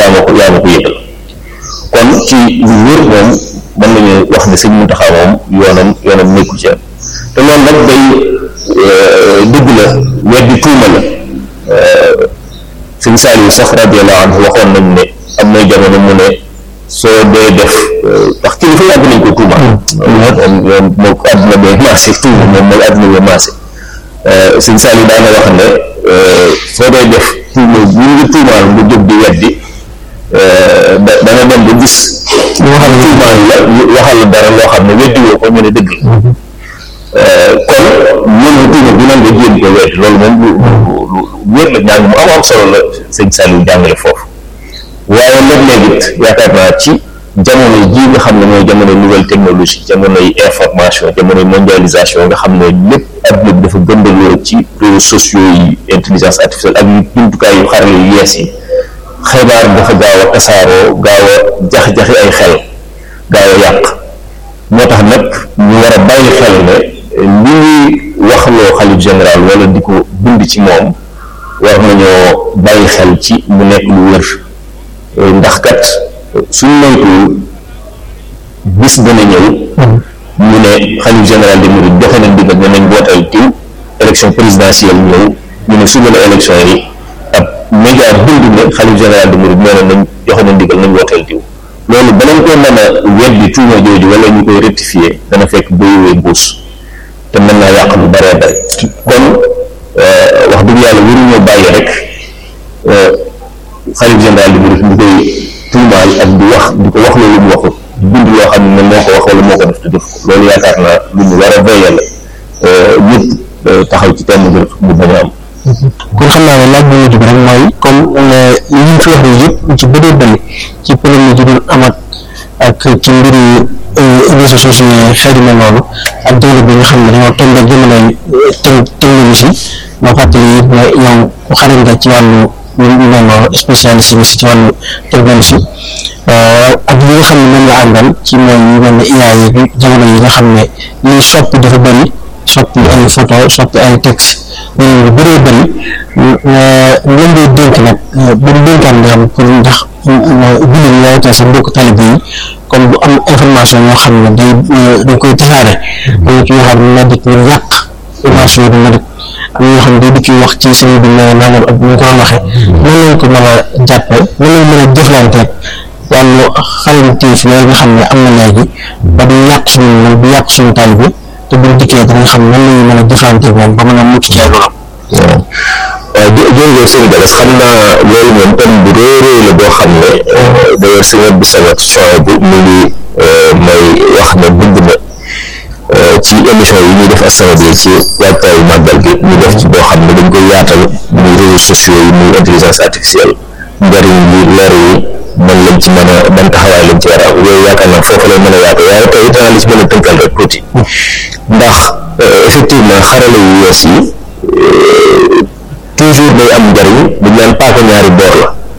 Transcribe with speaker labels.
Speaker 1: yaa ma ko yaa ma ko yëgal kon ci lu wér moom mën nañu wax ne sëñ Muntaxa moom yoonam yoonam nekku ci te loolu nag day dëgg la weddi tuuma la sëñ Saliou sax radiyallahu anhu waxoon nañ ne am na jamono mu ne soo dee def ndax kilifa yàgg nañ ko tuuma moom moom moo àdduna bee maase tuuma moom mooy àdduna bee maase sëñ Saliou daana wax ne soo dee def tuuma ñu ngi tuumaal nga jóg di weddi da dana dem ba gis waxal tuumaal la waxal la dara loo xam ne weddi woo ko ñu ne dëgg la kon ñun tuuma bi nan nga jéem ko weddi loolu moom lu lu wér la njàng mu am am solo la sëñ Saliou jàngale foofu waaye léeg-léeg it yaakaar naa ci jamono jii nga xam ne mooy jamono nouvelle technologie jamonoy information jamonoy mondialisation nga xam ne lépp adduna bi dafa gëndaloo ci réseaux sociaux yi intelligence artificielle ak yu jumtukaay yu xarale yu yees yi xibaar dafa gaaw a tasaaroo gaaw a jax-jaxi ay xel gaaw a yàq moo tax nag ñu war a bàyyi xel ne li ñuy waxloo xalif général wala di ko bind ci moom war nañoo bàyyi xel ci mu nekk lu wér ndax kat suñ moytuwul bis dana ñëw ñu ne xalif général de Mouride joxe na ndigal ne nañ wooteel tiw élection présidentielle ñëw ñu ne suba la élection yi ab média bind ne xalif général de Mouride nee na nañ joxe na ndigal nañ wooteel tiw loolu balañ ko mën a weddi tuuma jooju wala ñu koy rectifier dana fekk béywee mbuus te mën naa yàq lu baree bare kon wax dëgg yàlla waruñoo bàyyi rek xalif général de Mouride ñu koy tuumaal ak di wax di ko wax loolu mu waxut bind loo xam ne moo ko wax wala moo ko def te def ko loolu yaakaar naa lu ñu war a veiller la ñëpp taxaw ci thème ngir mu bañ a am.
Speaker 2: kon xam naa ne laaj bu mujj bi rek mooy comme li ñu fi wax nii yëpp ci bëree bëri ci polémique yi doon amat ak ci mbiri réseaux sociaux yi xeet yu mel noonu ak jamono bi nga xam ne dañoo tombé jamonoy technologie ma fàttali it ne yow ku xarañ nga ci wàllu ñu mel noonu spécialiste bi ci wàllu technologie ak li nga xam ne moom la àndal ci mooy yu mel ne IA yi jamono yi nga xam ne liy soppi dafa bëri soppi ay photo soppi ay texte loolu lu bëree bëri lan ngay dénk nag ban dénkaan nga xam pour ndax jullit ñi rawatina sa mbokk talibé yi comme bu am information yoo xam ne day dañ koy tasaare dañu ci yoo xam ne na dikk ñu yàq information bi na dikk am ñoo xam ne day dikk wax ci sëñ bi ne nangam ak ñu ko doon waxee nan lañ ko mën a jàppe nan lañ mën a jëflanteeg wàllu xalimtéef yooyu nga xam ne am na léegi ba du yàq suñu nag du yàq suñu talibé te buñ dikkee danañ xam nan lañu mën a jëflanteeg moom ba mën a mucc ci ay loram
Speaker 1: waaw waaw jërëjëf sëñ Gallas xam naa loolu moom thème bu rëy rëy la boo xam ne d'ailleurs sëñ Abdou Samad soe bu mu ngi may wax ne bind na ci émission yi ñuy def As-Samadiyya ci waajtaayu màggal gi ñu def ci boo xam ne dañ koy yaatal muy réseaux sociaux yi muy intelligence artificielle njariñ bi lor yi man lañ ci mën a ban taxawaay lañ ci war a am yooyu yaakaar naa foofu lay mën a yaatu waaye tey danaa li ci mën a tënkal rek tuuti ndax effectivement xarala yu yees yi toujours day am njariñ dañ naan paaka ñaari boor la